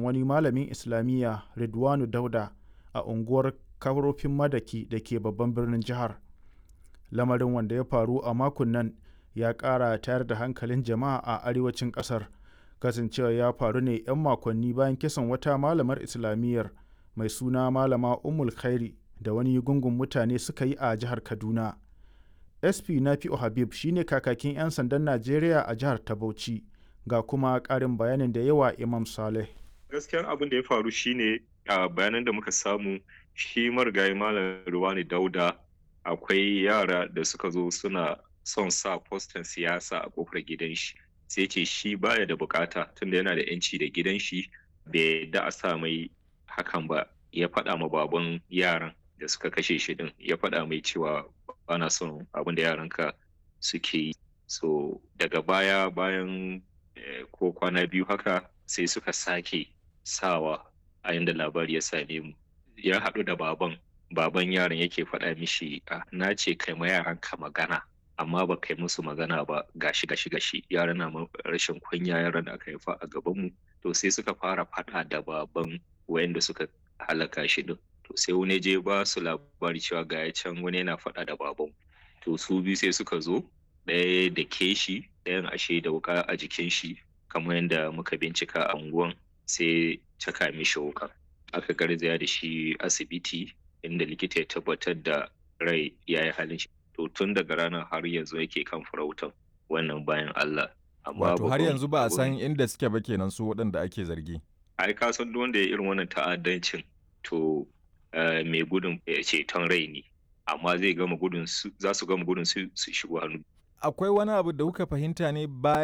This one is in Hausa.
wani malamin islamiyya ridwanu dauda a unguwar karofin madaki da ke babban birnin jihar lamarin wanda ya faru a makon nan ya ƙara tayar da hankalin jama'a a arewacin ƙasar kasancewa ya faru ne 'yan makonni bayan kisan wata malamar islamiyyar mai suna malama umul khairi da wani gungun mutane suka yi a jihar kaduna sp nafi'u habib shine kakakin 'yan sandan najeriya a jihar ta bauchi ga kuma ƙarin bayanin da yawa imam saleh gaskiyan abin da ya faru shine a bayanan da muka samu shi marigayi malam ruwani dauda akwai yara da suka zo suna son sa postan siyasa a kofar gidan shi sai ce shi baya da bukata tunda yana da yanci da gidan shi bai da a sa mai hakan ba ya faɗa ma baban yaran da suka kashe shi din ya faɗa mai cewa bana son abin da yaranka suke yi so daga baya bayan ko kwana biyu haka sai suka sake sawa a yanda labari ya same mu ya haɗu da baban baban yaron yake faɗa mishi na ce kai ma yaranka magana amma ba kai musu magana ba gashi gashi gashi yaran na rashin kunya yaran da aka haifa a gaban mu to sai suka fara faɗa da baban wayanda suka halaka shi din to sai wani je ba su labari cewa ga ya can wani yana faɗa da baban to su biyu sai suka zo ɗaya da ke shi ɗayan ashe da wuka a jikin shi kamar yadda muka bincika a unguwan sai caka mishi wuka aka garzaya da shi asibiti inda likita ya tabbatar da rai ya yi halin shi to tun daga ranar har yanzu yake kan farautan wannan bayan Allah wato har yanzu ba a san inda suke ba kenan su waɗanda ake zargi ai ka san duk wanda ya irin wannan ta'addancin to mai gudun ceton rai ne amma zai gama gudun za su gama gudun su shigo hannu akwai wani abu da kuka fahimta ne bayan